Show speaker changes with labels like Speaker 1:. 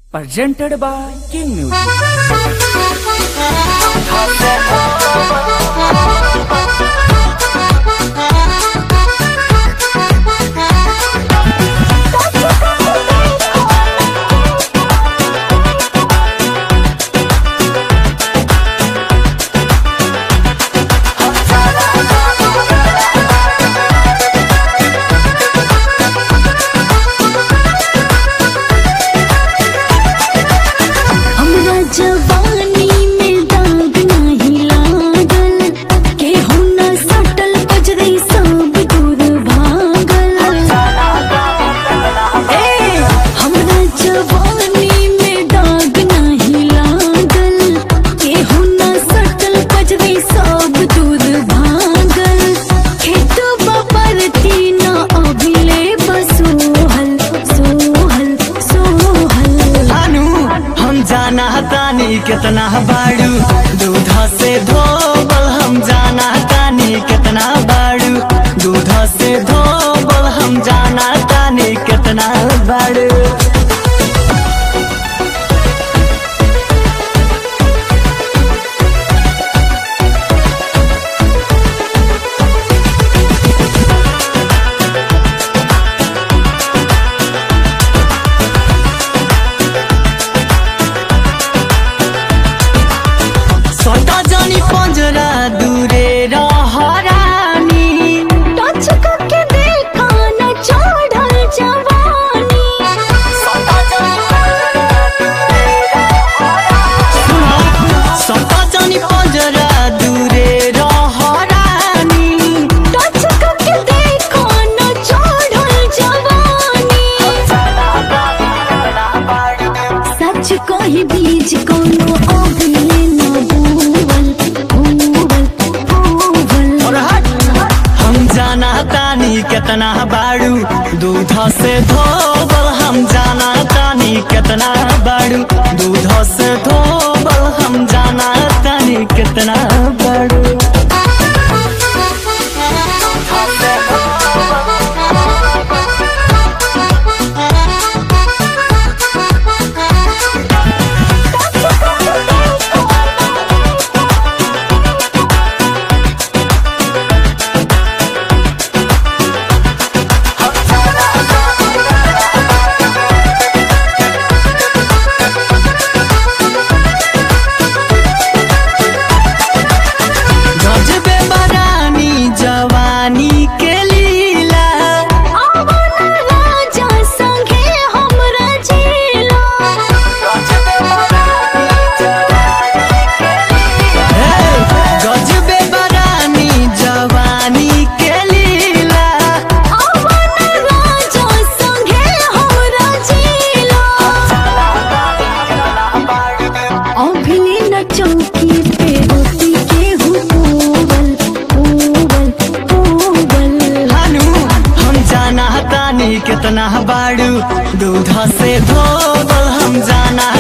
Speaker 1: presented by King Music.
Speaker 2: हमरा जवानी में दाग नाही लागल केहू न सटल बजरई सब दूर भागल ए हमरा जवानी में दाग नाही लागल केहू न सटल बजरई सब दूर भागल खेत बपरती न अभिले बसोहल सोहल सोहल
Speaker 3: अनु हम जाना तानी कितना बाड़ू दूध से धोबल हम जाना तानी कितना बाड़ू दूध से धोबल हम जाना तानी कितना बाड़ू सोटा जानी पंजरा दूरे रहरानी
Speaker 2: टच करके देखा न चढ़ल जवानी
Speaker 3: सोटा जानी पंजरा दूरे रहरानी
Speaker 2: टच करके देखा न चढ़ल जवानी सच कही बीज कोनो अगले न बोवल बोवल बोवल
Speaker 3: और हट हम जाना तानी कितना बाड़ू दूध से धोबल हम जाना तानी कितना बाड़ू दूध से धोबल हम जाना तानी कितना बाड़ू गजबे बरानी जवानी के लीला
Speaker 2: आवन राजा संगे हमरा जिला
Speaker 3: हे, गजबे बरानी जवानी के लीला
Speaker 2: आवन राजा संगे हमरा जिला अभिले न चौकी पे रोटी के हुबल हुबल हुबल
Speaker 3: हानु हम जाना तानी कितना बाड़ू दूध से धोबल हम जाना